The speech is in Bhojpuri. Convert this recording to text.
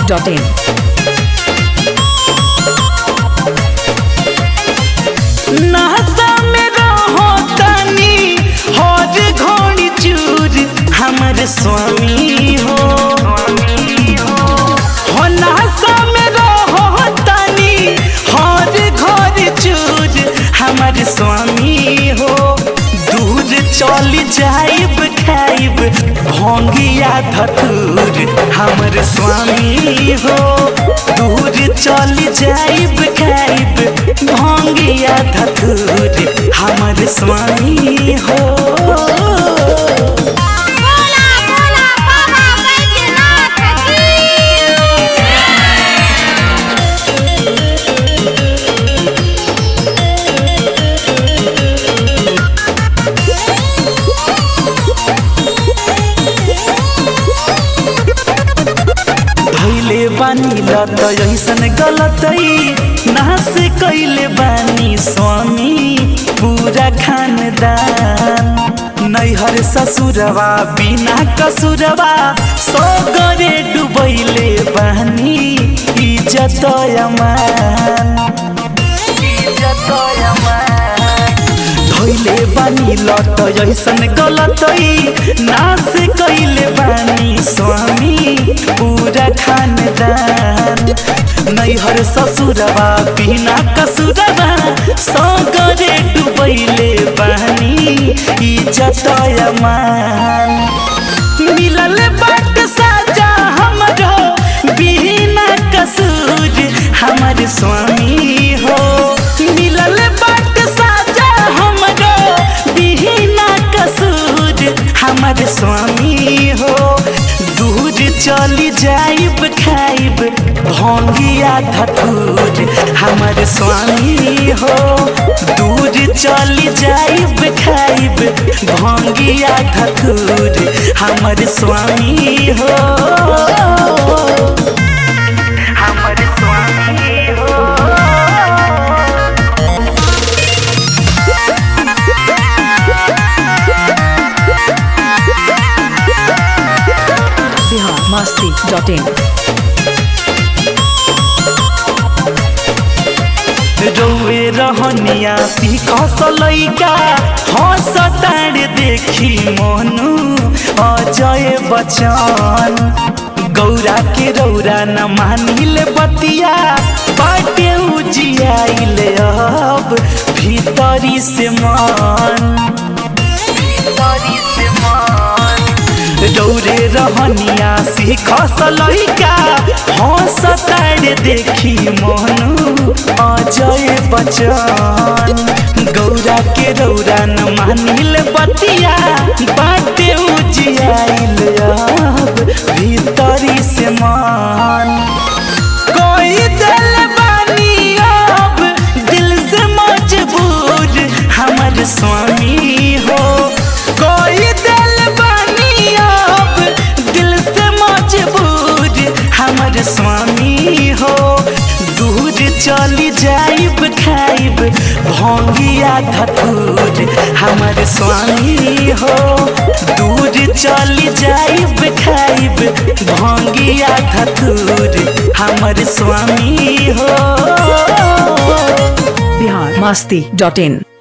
masti.in. नहसा में रहो तनी हर घोड़ी चूर हमर स्वामी हो हो नहसा में रहो तनी हर घोड़ी चूर हमर स्वामी हो दूर चल जाइब खाइब भोंगिया धतूर हमर स्वामी हो दूर चल जाइब खाइब भोंगिया धतूर हमर स्वामी हो बोला बोला बाबा बैद्यनाथ की धैले बानी लत ऐसन गलतई नास कैले बानी स्वामी पूरा खानदान नैहर ससुरवा बिना कसुरवा सो गरे डुबैले बानी इज्जत अमान इज्जत अमान धैले बानी लत ऐसन गलतई नास कैले बानी स्वामी पूरा खानदान नैहर ससुरवा बिना कसुरवा सगरे डुबैले बानी इज्जत अमान मिलल बाट साजा हमरो बिना कसूर हमर स्वामी हो मिलल बाट साजा हमरो बिना कसूर हमर स्वामी हो दूर चली जाइब खाइब भोंगिया धतूर हमर स्वामी हो दूर चली जाइब खाइब भोंगिया धतूर हमर स्वामी हो हमर स्वामी हो Bihar masti.in. रोवे रहनिया सीखस लैका हंस तार देखी मोनू अजय बचन गौरा के रौरा न मानिल बतिया बाटे उजियाइल अब भीतरी से मन भीतरी से मन रौरे रहनिया सीखस लैका हंस तार देखी मोनू अजय बचन गौरा के रौरा न मानिल बतिया बाटे उजियाइल अब भीतरी से मन कोई दिल बानी अब दिल से मजबूर हमर स्वामी हो कोई दिल बानी अब दिल से मजबूर हमर स्वामी हो दूर चली जाइब खाइब भोंगिया धतूर हमर स्वामी हो दूर चली जाइब खाइब भोंगिया धतूर हमर स्वामी हो Bihar masti.in.